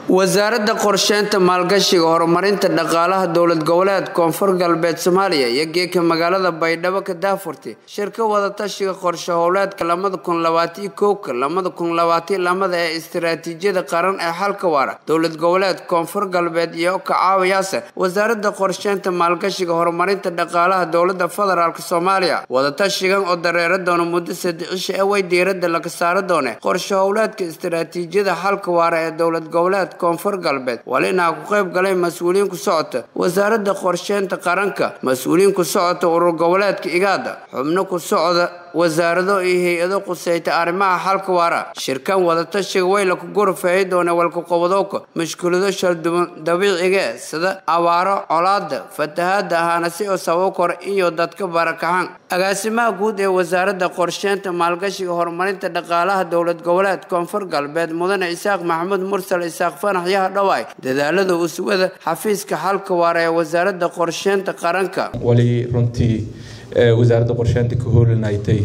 wasaaradda qorsheynta maalgashiga horumarinta dhaqaalaha dowlad goboleed koonfur galbeed soomaaliya iyo geeka magaalada baydhabo ka daafurtay shirka wadatashiga qorshe howleedka lamada kun labaatiyo kowka lamada kun labaatiyo lamada ee istiraatiijiyada qaran ee xalka waara dowlad goboleed koonfur galbeed iyo ka caawiyaase wasaaradda qorsheynta maalgashiga horumarinta dhaqaalaha dowlada federaalk soomaaliya wadatashigan oo dareera doona muddo saddex cisho ee way diirada laga saari doone qorshe howleedka istiraatiijiyada xalka waara ee dowlad goboleed koonfur galbeed walinaa ku qayb galay mas-uuliyiin ku socota wasaaradda qorsheynta qaranka mas-uuliyiin ku socota urur goboleedka igaada xubno ku socda wasaarado iyo hay-ado quseyta arrimaha xalka waara shirkan wadatashiga wayla ku gurfeeyi doona walkaqobadooka mushkilado shalduban dabiiciga sida abaaro colaada fatahaada ahaana si oo sababo kor iyo dadka barakaxan agaasimaha guud ee wasaaradda qorsheynta maalgashiga horumarinta dhaqaalaha dowlad goboleed koonfur galbeed mudane isaaq maxamuud mursal isaaq fanax yaha dhawaay dadaalada uswada xafiiska xalka waara ee wasaaradda qorsheynta qaranka wali runtii wasaaradda qorsheynta ka hoolinaytay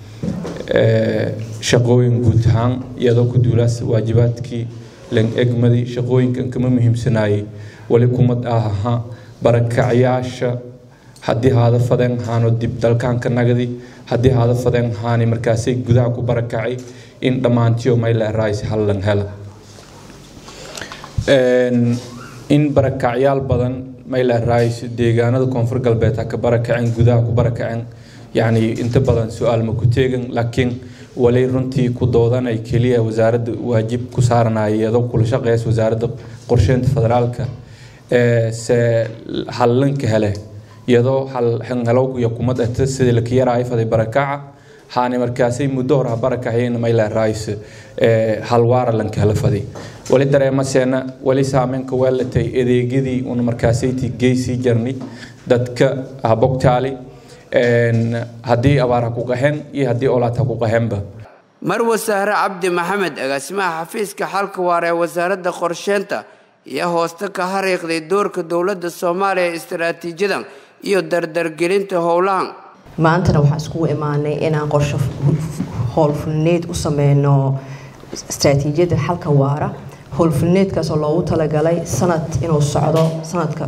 shaqooyin guud ahaan iyadoo ku duulaas waajibaadkii lan egmadii shaqooyinkan kama muhiimsanaayay wali kumad ah ahaa barakacyaasha haddii haada fadeen haano dib dalkaanka nagadi haddii haada fadeen haani markaasay gudaha ku barakacay in dhammaantiyo mayla rays hallan hela in barakacyaal badan mayla rays deegaanada koonfur galbeed ha ka barakaceen gudaha ku barakaceen yacni inta badan su-aal ma ku teegan laakiin wali runtii ku doodanay keliya wasaaradda waajib ku saaranaya iyadoo kula shaqeysa wasaaradda qorsheynta federaalka se hallanka hele iyadoo hanhalow iyo kumad ata sidii laka yaraayo faday barakaca haani markaasay muddo hor ha barakacayeen mayla rays halwaara lanka hele faday wali dareemaseena wali saameynka weelatay adeegyadii una markaasayti geysii jarnay dadka habogtaali haddii abaar ha ku qaheen iyo haddii olaad ha ku qaheenba marwa sahre cabdi maxamed agaasimaha xafiiska xalka waara ee wasaaradda qorsheynta iyo hooste ka hariiqday doorka dowladda soomaaliya ee istaraatiijiyadan iyo dardargelinta howlahan maantana waxaan iskugu imaanay inaan qorsho howlfulneed u sameyno istaraatiijiyadda xalka waara howlfulneedkaasoo loogu talagalay sanad inuu socdo sanadka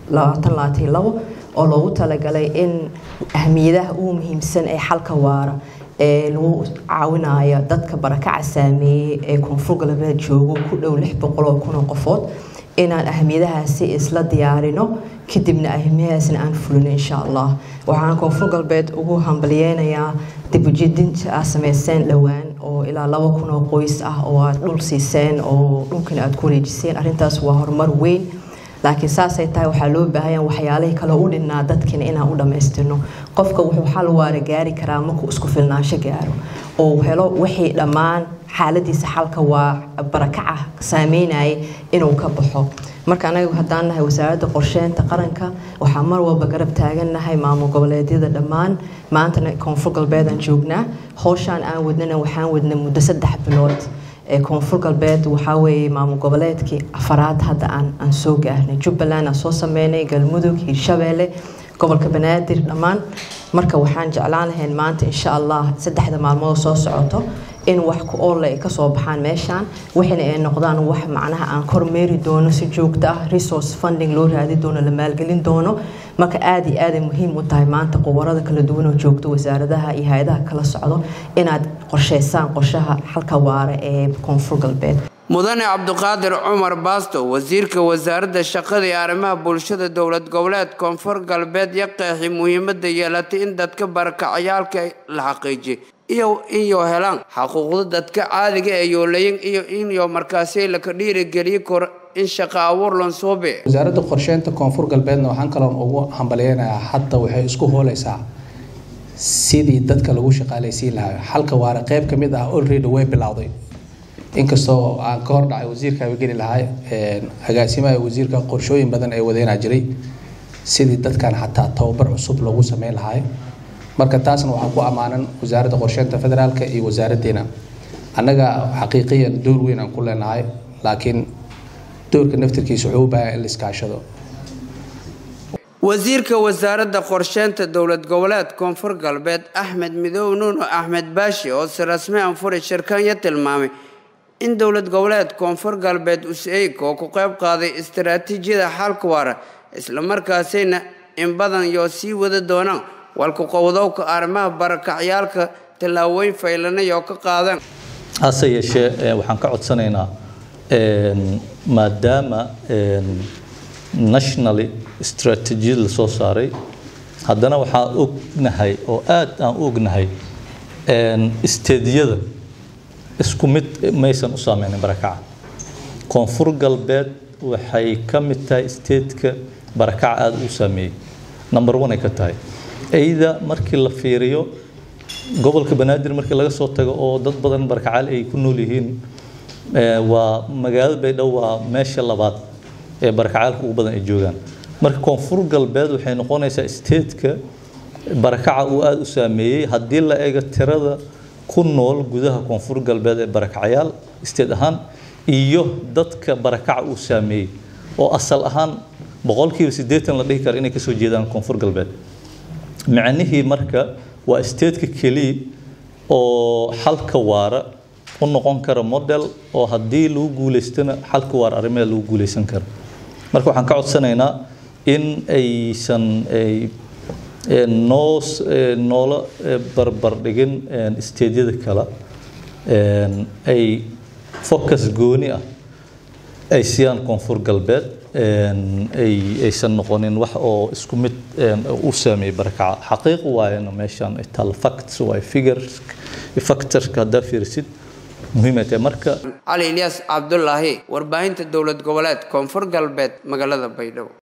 oo loogu talagalay in ahmiyadaha ugu muhiimsan ee xalka waara ee lagu caawinayo dadka barakaca saameeyey ee koonfur galbeed joogo ku dhow lix boqoloo kunoo qofood inaan ahmiyadahaasi isla diyaarino kadibna ahmiyadahaasna aan fulino insha allah waxaan koonfur galbeed ugu hambalyeynayaa dibujidinta aad sameyseen dhowaan oo ilaa laba kun oo qoys ah oo aad dhul siiseen oo dhulkana aad ku wareejiseen arrintaas waa horumar weyn laakiin saasay tahay waxaa loo baahanya waxyaalihii kale u dhinnaa dadkina inaan u dhammaystirno qofka wuxuu xal waara gaari karaa markuu isku filnaansho gaaro oo helo wixii dhammaan xaaladiisa xalka waa barakaca saameynaya inuu ka baxo marka anaga haddaan nahay wasaaradda qorsheynta qaranka waxaa mar walba garab taagannahay maamul goboleedyada dhammaan maantana koonfur galbeedaan joognaa howshaan aan wadnana waxaan wadna muddo saddex bilood koonfur galbeed waxaa weeye maamul goboleedkii afaraad hadda aan aan soo gaarnay jubbaland aan soo sameynay galmudug hiirshabeelle gobolka banaadir dhammaan marka waxaan jeclaan lahayn maanta insha allah saddexda maalmood soo socoto in wax ku oolle ay kasoo baxaan meeshaan waxina ay noqdaan wax macnaha aan kormeeri doono si joogto ah resource funding loo raadi doono la maalgelin doono marka aada iyo aaday muhiim u tahay maanta qubarada kala duwan oo joogto wasaaradaha iyo hay-adaha kala socdo inaad qorsheysaan qorshaha xalka waara ee koonfur galbeed mudane cabdiqaadir cumar baasto wasiirka wasaaradda shaqada iyo arrimaha bulshada dowlad goboleed koonfur galbeed iyo qeexi muhiimada yeelatay in dadka barakacayaalka la xaqiijiyay iyo inyo helaan xaquuqda dadka caadiga ee yoolayin iyo inyo markaasi laka dhiirigeliyi karo in shaqo abuur lansuube wasaaradda qorsheynta koonfur galbeedna waxaan kaloon ugu hambalyeynayaa hadda waxay isku hooleysaa sidii dadka lagu shaqaaleysiin lahaa xalka waara qeyb ka mid ah olready way bilowday inkastoo aan ka hor dhacay wasiirka habageli lahaa agaasimaha wasiirka qorshooyin badan ee wadeynaa jiray sidii dadkan xataa tababar cusub lagu sameyn lahaa marka taasna waxaa ku ammaanan wasaaradda qorsheynta federaalka iyo wasaaraddeena annaga xaqiiqiyan door weyn aan ku leenahay laakiin doorka naftirkiisa wuxuu u baahan in la iskaashado wasiirka wasaaradda qorsheynta dowlad goboleed koonfur galbeed axmed midoob nuuno axmed baashi oo si rasmi anfuri shirkanya tilmaamay in dowlad goboleed koonfur galbeed us-eeg oo ku qayb qaaday istaraatiijiyada xalka waara islamarkaasina in badan yoo sii wada doonaan walku qowdowka arrimaha barakacyaalka tallaabooyin faylanay oo ka qaadan hase yeeshee waxaan ka codsanaynaa maadaama nationally strategiyad la soo saaray haddana waxaan ognahay oo aad aan u ognahay isteediyada isku mid maysan u saameynin barakaca koonfur galbeed waxay ka mid tahay isteedka barakaca aada u saameeyey number one ay ka tahay eyda markii la fiiriyo gobolka banaadir markii laga soo tago oo dad badan barakacaal ay ku nool yihiin waa magaalada baydhabo waa meesha labaad ee barakacaalka ugu badan ay joogaan marka koonfur galbeed waxay noqonaysaa isteedka barakaca uu aada u saameeyey haddii la eego tirada ku nool gudaha koonfur galbeed ee barakacayaal isteed ahaan iyo dadka barakaca uu saameeyey oo asal ahaan boqolkiiba siddeetan la dhihi karo inay kasoo jeedaan koonfur galbeed micnihii marka waa isteedka keliya oo xalka waara u noqon kara model oo haddii lagu guuleystana xalka waara arrimaha lagu guuleysan karo marka waxaan ka codsanaynaa in aysan noo noola barbar dhigin isteedyada kale ay focus gooni ah ay siiyaan koonfur galbeed aysan noqonin wax oo isku mid u saameeyey barakaca xaqiiq waayana meeshan tal facts waay figures factorska haddaa fiirisid muhiimay tahay marka cali ilyaas cabdulaahi warbaahinta dowlad goboleed koonfur galbeed magaalada baydhabo